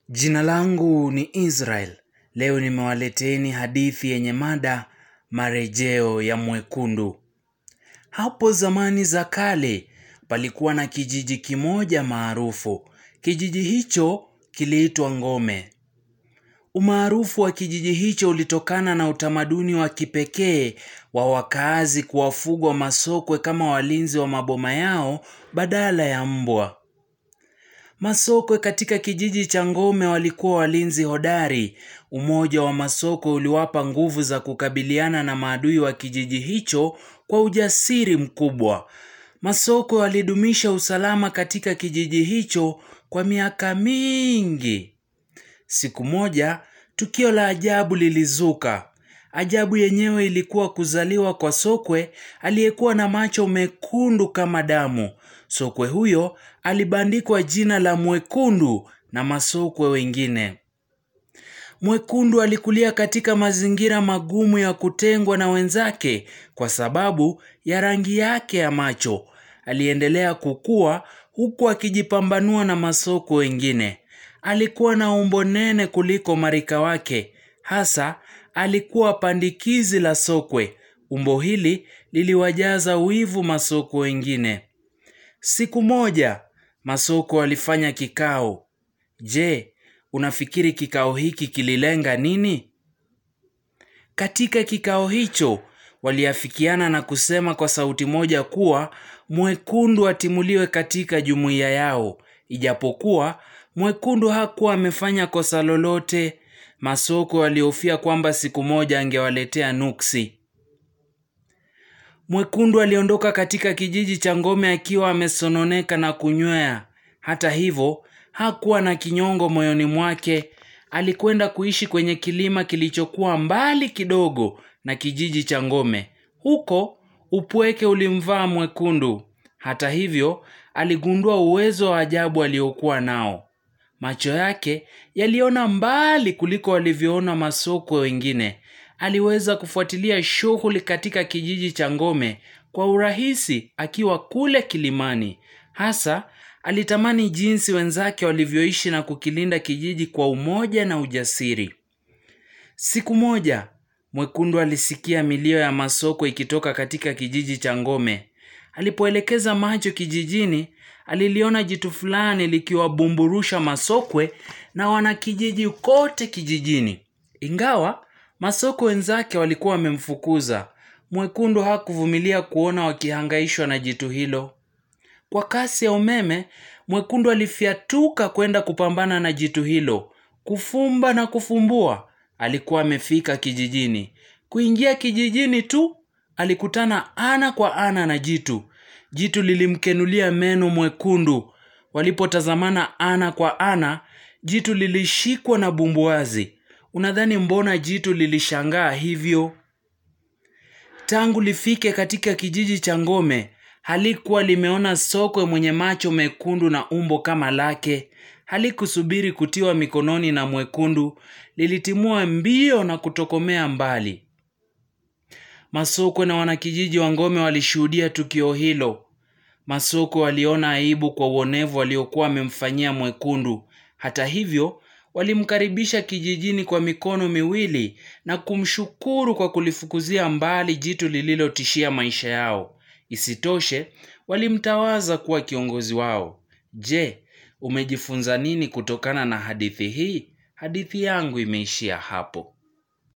Jina langu ni Israel. Leo nimewaleteni hadithi yenye mada marejeo ya mwekundu. Hapo zamani za kale palikuwa na kijiji kimoja maarufu. Kijiji hicho kiliitwa Ngome. Umaarufu wa kijiji hicho ulitokana na utamaduni wa kipekee wa wakaazi kuwafugwa masokwe kama walinzi wa maboma yao badala ya mbwa. Masokwe katika kijiji cha Ngome walikuwa walinzi hodari. Umoja wa masokwe uliwapa nguvu za kukabiliana na maadui wa kijiji hicho kwa ujasiri mkubwa. Masokwe walidumisha usalama katika kijiji hicho kwa miaka mingi. Siku moja, tukio la ajabu lilizuka. Ajabu yenyewe ilikuwa kuzaliwa kwa sokwe aliyekuwa na macho mekundu kama damu. Sokwe huyo alibandikwa jina la Mwekundu na masokwe wengine. Mwekundu alikulia katika mazingira magumu ya kutengwa na wenzake kwa sababu ya rangi yake ya macho. Aliendelea kukua huku akijipambanua na masokwe wengine. Alikuwa na umbo nene kuliko marika wake. Hasa alikuwa pandikizi la sokwe. Umbo hili liliwajaza wivu masokwe wengine. Siku moja, masokwe walifanya kikao. Je, unafikiri kikao hiki kililenga nini? Katika kikao hicho, waliafikiana na kusema kwa sauti moja kuwa mwekundu atimuliwe katika jumuiya yao. Ijapokuwa mwekundu hakuwa amefanya kosa lolote, masokwe walihofia kwamba siku moja angewaletea nuksi. Mwekundu aliondoka katika kijiji cha Ngome akiwa amesononeka na kunywea. Hata hivyo, hakuwa na kinyongo moyoni mwake. Alikwenda kuishi kwenye kilima kilichokuwa mbali kidogo na kijiji cha Ngome. Huko upweke ulimvaa Mwekundu. Hata hivyo, aligundua uwezo wa ajabu aliokuwa nao. Macho yake yaliona mbali kuliko walivyoona masokwe wengine. Aliweza kufuatilia shughuli katika kijiji cha Ngome kwa urahisi akiwa kule kilimani. Hasa alitamani jinsi wenzake walivyoishi na kukilinda kijiji kwa umoja na ujasiri. Siku moja, Mwekundu alisikia milio ya masokwe ikitoka katika kijiji cha Ngome. Alipoelekeza macho kijijini, aliliona jitu fulani likiwabumburusha masokwe na wanakijiji kote kijijini. Ingawa masokwe wenzake walikuwa wamemfukuza, Mwekundu hakuvumilia kuona wakihangaishwa na jitu hilo. Kwa kasi ya umeme, Mwekundu alifyatuka kwenda kupambana na jitu hilo. Kufumba na kufumbua, alikuwa amefika kijijini. Kuingia kijijini tu, alikutana ana kwa ana na jitu. Jitu lilimkenulia meno Mwekundu. Walipotazamana ana kwa ana, jitu lilishikwa na bumbuazi. Unadhani mbona jitu lilishangaa hivyo? Tangu lifike katika kijiji cha Ngome, halikuwa limeona sokwe mwenye macho mekundu na umbo kama lake. Halikusubiri kutiwa mikononi na Mwekundu, lilitimua mbio na kutokomea mbali. Masokwe na wanakijiji wa Ngome walishuhudia tukio hilo. Masokwe waliona aibu kwa uonevu waliokuwa wamemfanyia Mwekundu. Hata hivyo, walimkaribisha kijijini kwa mikono miwili na kumshukuru kwa kulifukuzia mbali jitu lililotishia maisha yao. Isitoshe, walimtawaza kuwa kiongozi wao. Je, umejifunza nini kutokana na hadithi hii? Hadithi yangu imeishia hapo.